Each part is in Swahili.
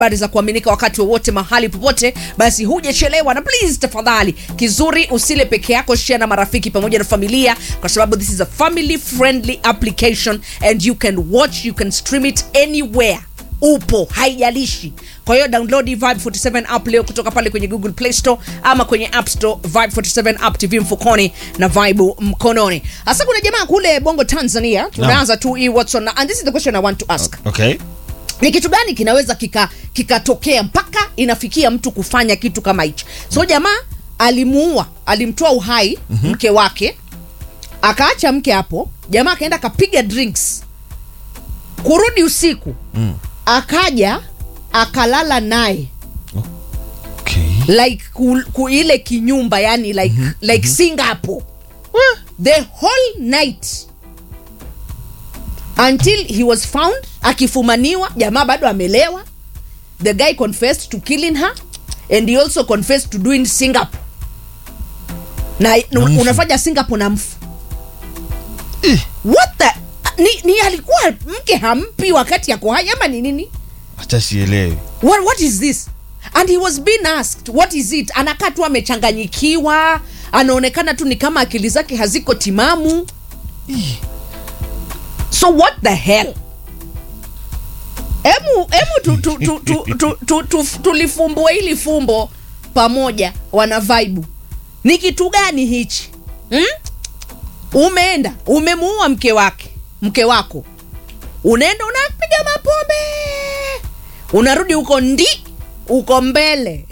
habari za kuaminika wakati wowote mahali popote basi hujachelewa na please tafadhali kizuri usile peke yako share na marafiki pamoja na familia kwa sababu this is a family friendly application and you can watch you can stream it anywhere upo haijalishi kwa hiyo download hii vibe 47 app leo kutoka pale kwenye google play store ama kwenye app store vibe 47 app tv mfukoni na vibe mkononi hasa kuna jamaa kule bongo tanzania tunaanza tu hii what's on and this is the question i want to ask okay ni kitu gani kinaweza kika kikatokea mpaka inafikia mtu kufanya kitu kama hichi so jamaa alimuua alimtoa uhai mm-hmm. mke wake akaacha mke hapo jamaa akaenda akapiga drinks kurudi usiku mm. akaja akalala naye okay like ku, ku ile kinyumba yani like, mm-hmm. like mm-hmm. singapore the whole night until he was found akifumaniwa jamaa bado amelewa the guy confessed to killing her and he also confessed to doing singapore na Na mfu. unafanya singapore na mfu what the ni, ni alikuwa mke hampi wakati yako hai ama ni nini hata sielewi what, what is this and he was being asked what is it anakaa tu amechanganyikiwa anaonekana tu ni kama akili zake haziko timamu so what the hell emu emu tu, tu, tu, tu, tu, tu, tu, tulifumbua hili fumbo pamoja wana vaibu ni kitu gani hichi hmm? umeenda umemuua mke wake mke wako unaenda unapiga mapombe unarudi huko ndi uko mbele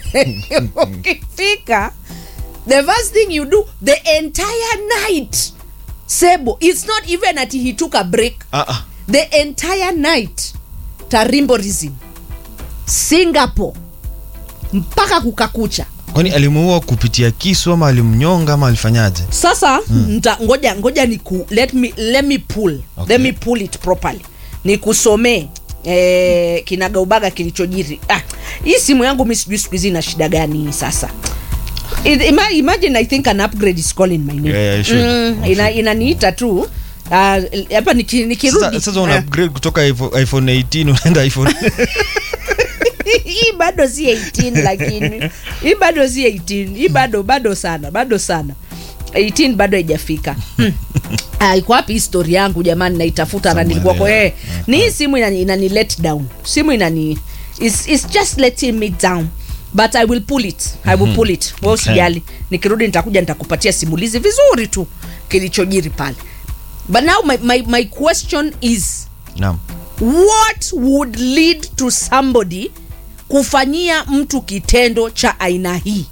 ukifika the first thing you do the entire night sebo it's not even ati he took a break ah, ah. the entire night tarimborism singapore mpaka kukakucha kwani alimuua kupitia kisu ama alimnyonga ama alifanyaje sasa mm. nta, ngoja ngoja ni ku, let me, let me pull Okay. let me pull it properly nikusomee eh, kinagaubaga kilichojiri ah, hii simu yangu mi sijui siku hizi ina shida gani sasa It- ima- imagine i think an upgrade is calling my name Yeah, yeah, it should. mm, It ina, should. inaniita tu Ah, hapa niki- nikirudi sasa, sasa una Ah. upgrade kutoka iPhone, iphone 18 unaenda iphone hii bado si 18 lakini hii bado si 18 hii bado bado sana bado sana 18 bado haijafika Hmm. Ah, iko wapi histori yangu jamani naitafuta na Somewhere nilikuwa kwa there. eh, ni hii simu inani, inani let down simu inani it's, it's just letting me down but i will pull it i will pull it we Okay. usijali nikirudi nitakuja nitakupatia simulizi vizuri tu kilichojiri pale but now my, my, my question is naam what would lead to somebody kufanyia mtu kitendo cha aina hii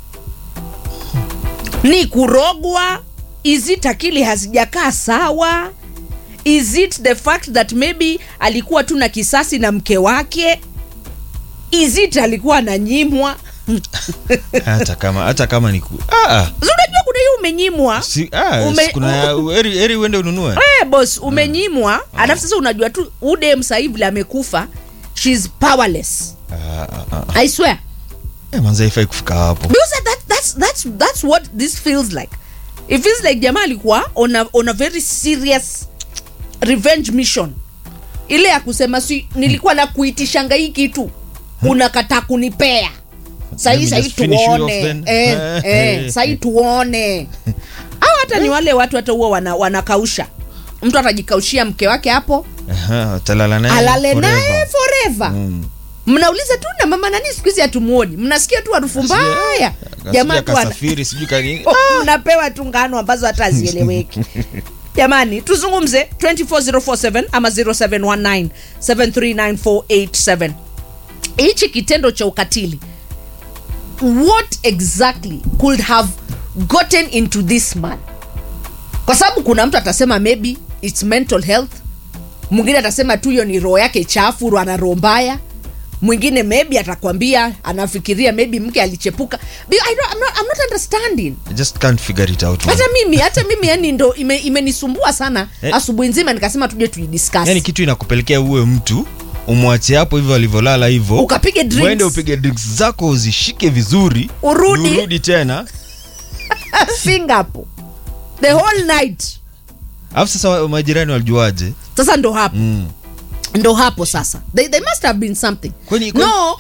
ni kurogwa is it akili hazijakaa sawa is it the fact that maybe alikuwa tu na kisasi na mke wake is it alikuwa ananyimwa hata kama hata kama ni ku... ah, ah. Si unajua kuna hiyo umenyimwa Si, ah, Ume- si kuna heri heri uende ununue Eh, boss umenyimwa alafu sasa unajua tu udem sahii vile amekufa shes powerless ah, ah, ah. i swear Eh, manze haifai kufika hapo because that, that's, that's, that's what this feels like it feels like jamaa alikuwa on a, on a very serious revenge mission ile ya kusema si nilikuwa na kuitishanga hii kitu unakataa kunipea sahii Let me sahii just finish you off tuone then. eh, eh, sahii tuone au hata ni wale watu hata huwa wana, wanakausha mtu atajikaushia mke wake hapo Aha, utalala naye alale forever. naye forever Mm. mnauliza tu na mama nani siku hizi hatumuoni mnasikia tu harufu mbaya jamaa tu ana- kasafiri sijui kanini Oh, mnapewa tu ngano ambazo hata hazieleweki jamani tuzungumze 24047 ama 0719739487 hichi kitendo cha ukatili what exactly could have gotten into this man kwa sababu kuna mtu atasema maybe its mental health mwingine atasema tu hiyo ni roho yake chafu ana roho mbaya mwingine maybe atakwambia anafikiria maybe mke alichepuka Be- I don't, I'm, not, I'm not understanding I just can't figure it out man. hata mimi hata mimi yani ndo ime- imenisumbua sana Eh. asubuhi nzima nikasema tuje tuidiscuss yani kitu inakupelekea uwe mtu umwache hapo hivyo alivyolala hivyo Ukapige drinks. uende upige drinks zako uzishike vizuri Urudi. urudi tena singapore the whole night alafu sasa wa- majirani walijuaje sasa ndo hapo mm. ndo hapo sasa they, they must have been something Kwani- kwani- no